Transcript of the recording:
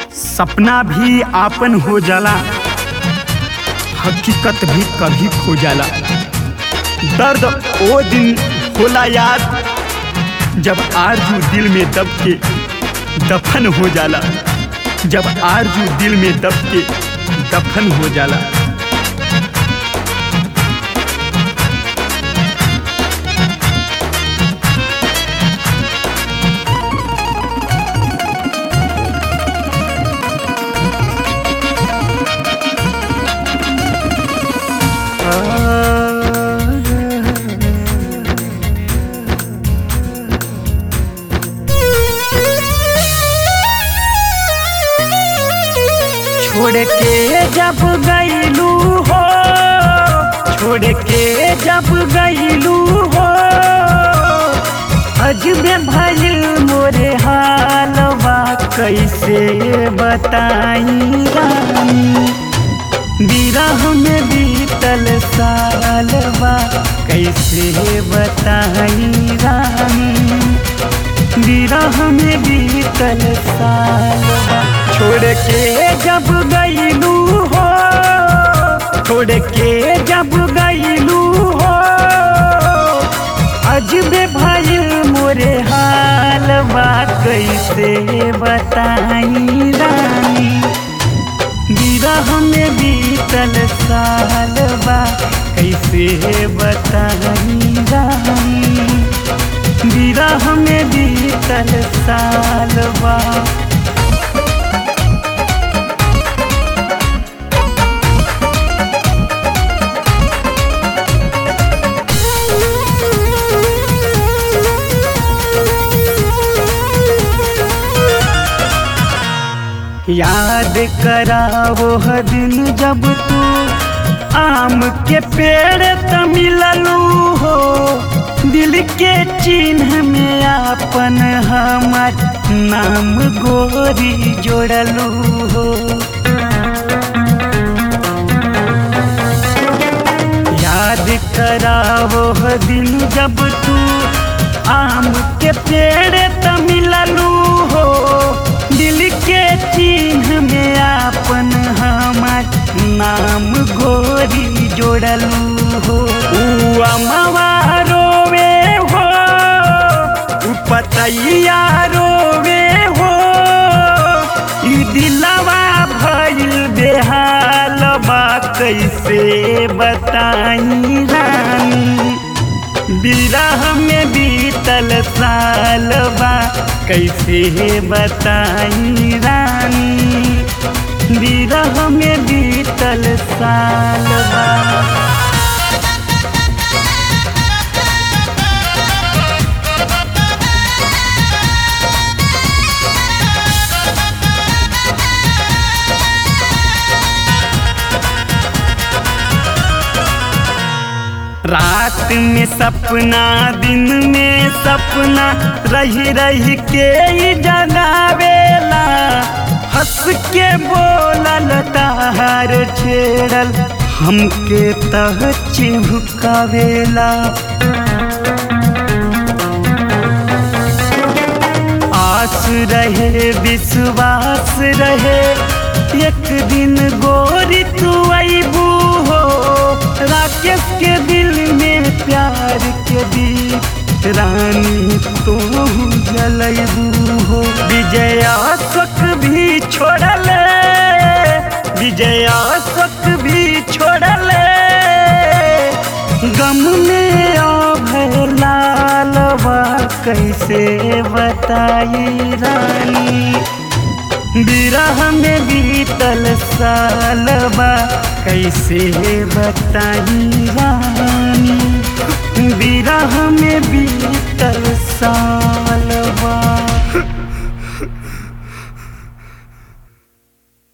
सपना भी आपन हो जाला हकीकत भी कभी खो जाला दर्द ओ दिन होला याद जब आरजू दिल में दब के दफन हो जाला जब आरजू दिल में दब के दफन हो जाला छोड़ के जब गईलू हो छोड़ के जब गईलू हो अजबे भइल मोरे हालवा कैसे बताई रानी बिरह में बीतल सालवा कैसे बताई रानी विरह में बीतल सालवा छोड़ के जब गईलू हो छोड़ के जब गईलू हो अजबे भइल मोरे हालवा कैसे बताई रानी विरह में बीतल सालवा कैसे बताई रानी विरह में बीतल सालवा याद करावो ह दिन जब तू आम के पेड़ त मिललू हो दिल के चिन्ह में आपन हमार नाम गोरी जोड़लू हो याद करावो ह दिन जब तू आम के पेड़ त मिललू हो दिल के चिन्ह में आपन हमार नाम गोरी जोड़लू हो ऊ अमवा रोवे हो ऊ पतैया रोवे हो ई दिलवा भइल बेहालबा कैसे बताई रानी विरह में बीतल सालबा कैसे बताई रानी विरह में बीतल सालबा रात में सपना दिन में सपना रही रही के ही जगावेला हंस के बोलल तार छेड़ल हमके तह चिभुकावेला आस रहे विश्वास रहे एक दिन गोरी तू अबू हो राकेश के दिल में प्यार के दीप रानी तू जलबू हो विजया सुख भी छोड़ल विजया सुख भी छोड़ल गम में अभय लालवा कैसे बताई रानी विरह में बीतल सालबा कैसे बताई रानी